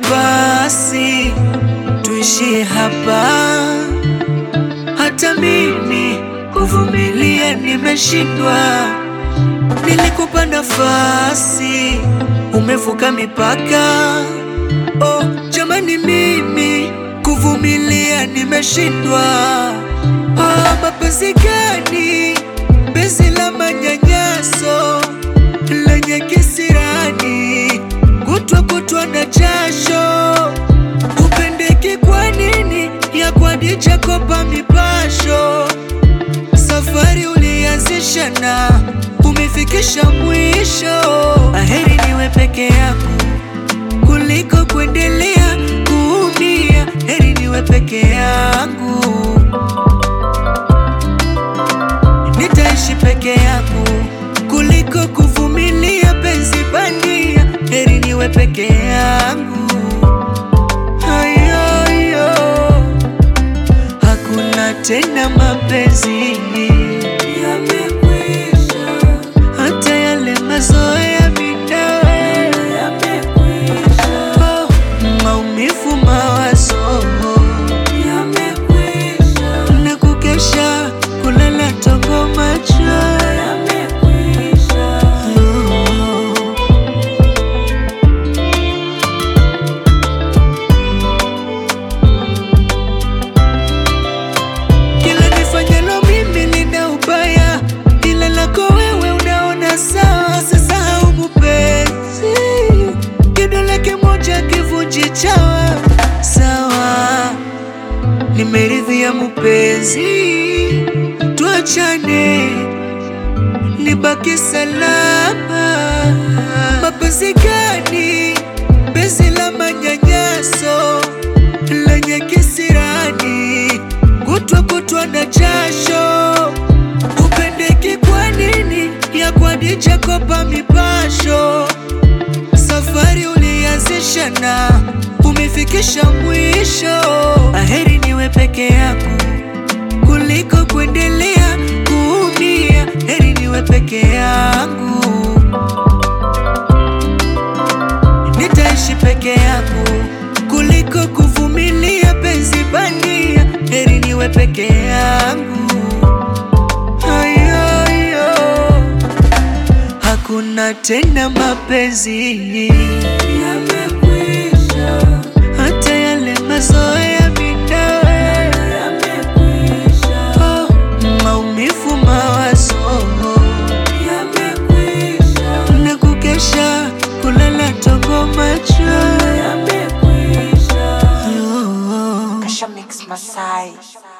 basi tuishie hapa. Hata mimi kuvumilia nimeshindwa. Nilikupa nafasi, umevuka mipaka. Oh, jamani, mimi kuvumilia nimeshindwa. Oh, mapenzi gani? Penzi la manyanyaso lenye kisirani, kutwa kutwa na jasho. Upendeki kwa nini? ya kwadija kopa mipasho. Safari ulianzisha na umefikisha mwisho. Aheri niwe peke yako kuliko kuendelea kuumia. Heri niwe peke yangu, nitaishi peke yangu kuliko kuvumilia penzi bandia. Heri niwe peke yangu. Ayoyo, hakuna tena mapenzi yamekwisha, hata yale mazoea mitawe yamekwisha. Oh, maumivu, mawazo yamekwisha, na kukesha kulala tongo macho yamekwisha. Oh. Kila nifanyalo mimi lina ubaya, ila lako wewe unaona sawa. Sasahau mupenzi, kidole kimoja kivunji chawa. Sawa, nimeridhia mupenzi, tuachane, nibaki salama. Mapenzi gani? Penzi la manyanyaso lenye kisirani, kutwa kutwa na jasho. Upendeki kwa nini? ya kwadija kopa mipasho. Safari ulianzisha na umefikisha mwisho. Aheri niwe peke yako kuliko kuendelea kuumia. Heri niwe peke yangu, nitaishi peke yangu kuliko kuvumilia penzi bandia. Heri niwe peke yangu. Ayoyo, hakuna tena mapenzi yamekwisha, hata yale mazoea mitawe yamekwisha. Oh, maumivu, mawazo yamekwisha, na kukesha kulala tongo macho yamekwisha. Oh, oh. Kasha Mix Masai.